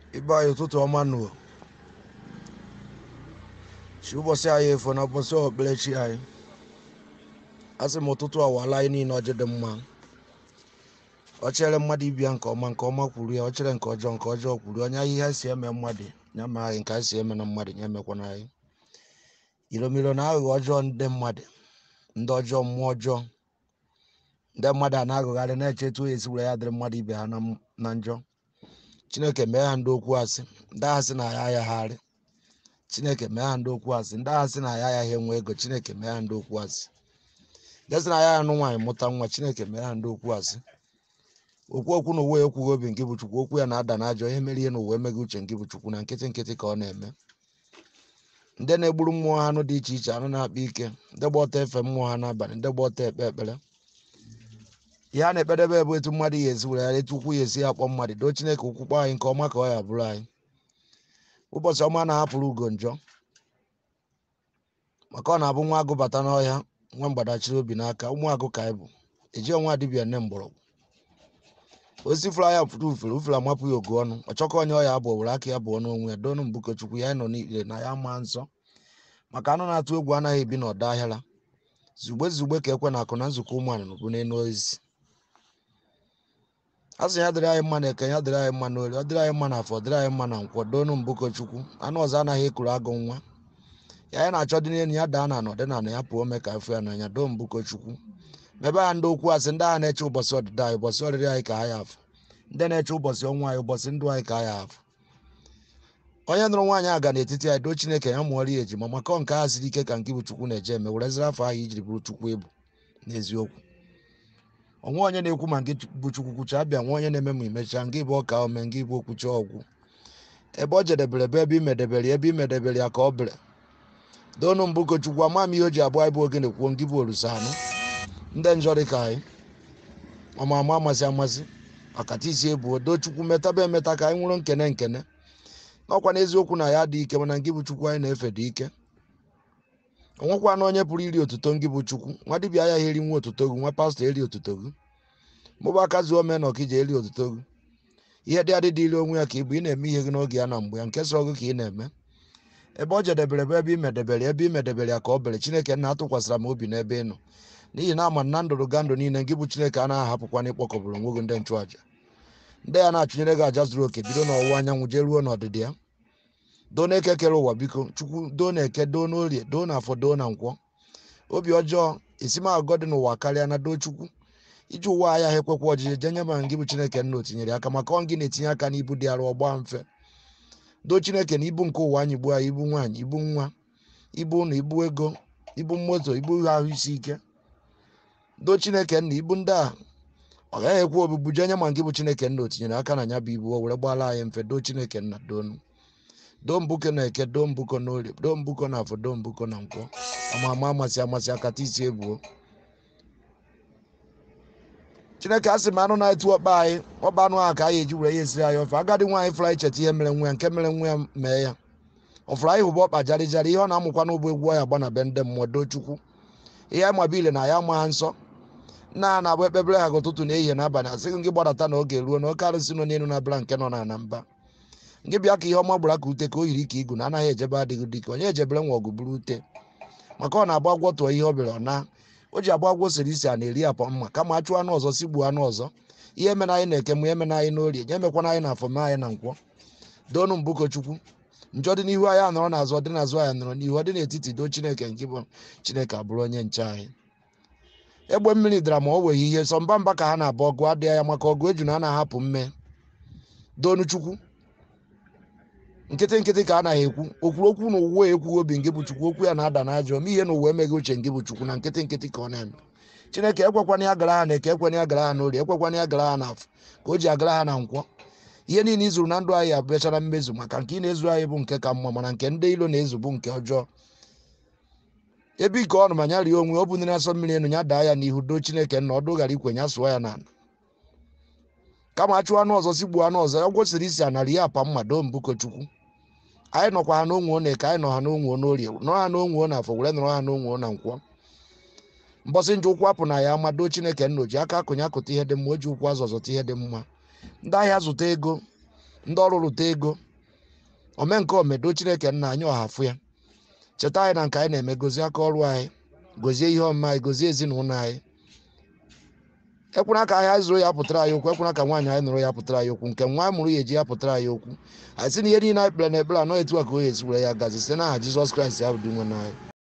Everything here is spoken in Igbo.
ibe anyị ụtụtụ ọma nụ chi ụbọchị anyị efo na ụbọchị okpukperechi anyị asị m ụtụtụ awala anyị niile ọjị dị mma ọ chere mmadụ ibia nke ọma nke ọma kwuru ya ọ chere nke ọjọọ nke ọjọọ kwuru onye ihe anyị si eme mmadụ ya ma anyị nke anyị si eme na mmadụ ya emekwana anyị iromiro na aghụghọ ọjọọ ndị mmadụ ndị ọjọọ mmụọ ọjọọ ndị mmadụ a na-aghụgharị na-eche etu o esi were ya dịrị mmadụ ibe ha na m- na njọ chineke mee ha ndị okwu asị ndị agha sị na ya ayagharị chineke mee ha ndị okwu asị ndị agha sị na ya ayaghị enwe ego chineke mee ha ndị okwu asị ndị sị na ya anụ nwaanyị mụta nwa chineke mee ha ndị okwu asị okwu okwu na uwe ekwughị obi nke bụ chukwu okwu ya na-ada n'ajọ ihe mere ihe na uwe emeghị uche nke bụ chukwu na nkịtị nkịtị ka ọ na-eme ndị na-egburu mmụọ ha anụ dị iche iche anụ na-akpa ike ndị gba ọtọ efe mmụọ ha n'abalị ndị gba ọtọ ekpe ekpere ihe a na-ekpedebe bụ etu mmadụ ya esi were ya etu ukwu ya esi akpọ mmadụ doo chineke ukwu kpọ anyị nke ọma ka ọ ya bụrụ anyị ụbọchị ọma na-ahapụrụ ugo njọ maka ọ na-abụ nwa agụ bata n'ọhịa nwa mgbadachiri obi n'aka ụmụ agụ ka anyị bụ eji onwe adịbịa nne mgbọrọgwụ osisi fụrụ anya fụrụ ufere ufere amapụ ya ogu ọnụ ọchọkọ onye ọya abụọ were aka ya bụọ n'onwe ya doonụ mbukochukwu ya nọ n'ikpere na ya maa nsọ maka anụ na-atụ egwu anaghị ebi n'ọdọ ahịara zugbe zugbe ka ekwe na akụ na nzukọ ụmụ anụnụ bụ n'elu osisi a sị ya dịrị anyị mma na eke ya dịrị anyị mma n'ori ọ dịrị anyị mma n'afọ ọ dịrị anyị mma na nkwọ doonụ mbukochukwu anụ ọzọ anaghị ekuru agụ nwa ya anyị na-achọ dị n'elu ya daa na anọ dị na anọ ya pụọ mee ka afọ ya n'anya doo mbukochukwu mebe ha ndị okwu asị ndị agha na-eche ụbọchị ọdịda anyị ụbọchị ọrịrị anyị ka ha ya afụ ndị na-eche ụbọchị ọnwa anyị ụbọchị ndụ anyị ka ha ya afụ onye nụrụ nwaanyị aga n'etiti anyị doo chineke ya mụọrọ ya ejima maka ọ nke agha siri ike ka nke bụ chukwu na-eje eme wereziri afọ ahụ ijiri bụrụ chukwu ebu n'eziokwu onwe onye na-ekwu ma nke bụ chukwu kwucha abịa nwa onye na-eme ma imechaa nke bụ ọka ome nke bụ okwucha ọgwụ ebe ọ jedebere ebe ebe imedebere ya ebe imedebere ya ka ọ bere doonụ mbụ chukwu ama m ihe o ji abụọ anyị bụ ogene kwuo nke bụ olusa anụ ndị njọ dị ka anyị ọma ama amasị amasị ọkata isi ebuo doo chukwu metaba emeta ka anyị nwụrụ nkene nkene n'ọkwa n'eziokwu na ya dị ike mana ngị bụ chukwu anyị na-efe dị ike onwekwa na onye pụrụ iri otuto ngị bụ chukwu nwa dibịa agaghị eri nwa otuto gị nwa pastọ eri otuto gị mụba aka zuo mee na ọkija eri otuto gị ihe dị adị dịrị onwe ya ka ị bụ ị na-eme ihe gị n'oge ya na mgbe ya nke sọrọ gị ka ị na-eme ebe ọ jedebere bụ ebe imedebere ebe imedebere ya ka ọ bere chineke nna atụkwasịra m obi n'ebe ị nọ n'ihi na ama na ndụrụ ga ndụ niile gị bụ chineke a na-ahapụkwa na ịkpọkọbụrụ onwe gị ndị nchụàja ndị ya na-achụnyere gị aja zuru oke bido n'ọwụwa anyanwụ jee ruo n'ọdịdị ya doo na-eke kere ụwa biko chukwu doo na-eke doo n'orie doo na afọ doo na nkwọ obi ọjọọ esimagọ dị n'ụwa karịa na doo chukwu iji ụwa ahịa ha ekwekwa ọjije jenye ma gị bụ chineke nna o tinyere aka maka ọ gị na-etinye aka n'ibu dị arụ ọgba mfe doo chineke na ibu nke ụwa anyị gbuo anyị ibu nwaanyị ibu nwa ibu ụlọ ibu ego ibu moto ibu ahụ isi ike doo chineke nna ibu ndị a ọ gaghị ekwe obibu jenye ma gị bụ chineke nna o tinyere aka na ya bụ ibu o were gbala anyị mfe doo chineke nna doonu doo mbuko na eke doo mbuko na orie doo mbuko na afọ doo mbuko na nkwọ ama ama amasị amasị akata isi ebuo chineke asị m anụ na-etu ọkpa anyị ọkpa anụ ahụ ka anyị eji were ya esiri anyị ofe agadi nwaanyị fụrụ anyị cheta ihe mere nwa ya nke mere nwa ya mee ya ọ fụrụ anyị hụba ọkpa jarị jarị ihe ọ na-amụkwa n'ụbọ egwu anyị agba na be ndị mmụọ doo chukwu ihe anyị maba ile na ya ama ha nsọ nna ha na-abụ ekpebere ha gị ụtụtụ na ehihie n'abalị asị gị gbadata na oge ruo na oke arụsị nọ n'elu na-abịara nke nọ na na mba ngị bịa ka ihe ọma gbara ka ute ka o yiri ka igu na anaghị ejebe adịghị dike onye ejebere nwa ọgụ buru ute maka ọ na-agba agwọ tụọ ihe ọ bịara ọ na o ji agba agwọ siri isi a na-eri apọ mma kama achụ anụ ọzọ sigbuo anụ ọzọ ihe mere anyị na-eke m ihe mere anyị n'orie nye emekwana anyị na afọ mee anyị na nkwọ doonu mbụko chukwu njọ dị n'ihu anyị anọrọ n'azụ ọ dị n'azụ anyị nọrọ n'ihu ọ dị n'etiti doo chineke nke bụ chineke abụrụ onye nche anyị egbe mmiri dara ma o weghị ihe sọ mba mba ka ha na-abụ ọgụ adịghị ya maka ọgụ eju na a na-ahapụ mme doonu chukwu nkịtị nkịtị ka a naghị ekwu okwuru okwu na uwe ekwughị obi nke bụ chukwu okwu ya na-ada n'ajọ ma ihe na uwe emeghị uche nke bụ chukwu na nkịtị nkịtị ka ọ na-eme chineke ekwekwana ya gara ha na eke ekwena ya gara ha n'orie ekwekwana ya gara ha n'afọ ka o ji agara ha na nkwọ ihe niile izuru na ndụ anyị abịachara mmezu maka nke ị na-ezu anyị bụ nke ka mma mana nke ndị ilo na-ezu bụ nke ọjọọ ebe ike ọnụ ma ya rie onwe ọ bụ ndị na-asọ mmiri enu ya daa ya n'ihu doo chineke nna ọdụ ghara ikwe ya sụọ ya n'ala kama achụ anụ ọzọ sigbuo anụ ọzọ ya gwosiri isi anara ihe apa mma doo mbuko chukwu anyị nọkwa ha n'onwe na eke anyị nọ ha n'onwe n'orie nọrọ ha n'onwe na afọ were nọrọ ha n'onwe na nkwọ mbọsị nje ụkwụ apụ na ya ama doo chineke nna o ji aka akụnye akụta ihe dị mma o ji ụkwụ azụ ọzọta ihe dị mma ndị ahịa zụta ego ndị ọrụ rụta ego ome nke omedo chineke nna anyị ọhafụ ya cheta anyị na nke anyị na-eme gozie aka ọrụ anyị gozie ihe ọmụma anyị gozie ezinụlọ anyị ekwena ka ahịa zụrụ ya pụtara anyị okwu ekwena ka nwaanyị anyị nụrụ ya pụtara anyị okwu nke nwa anyị mụrụ ya eji ya pụtara anyị okwu anyị sị na ihe niile anyị kpere na ekpere anọ etu a ka o esi were ya gazi site n'aha jizọs kraịst ya bụ dị nwe n'anyị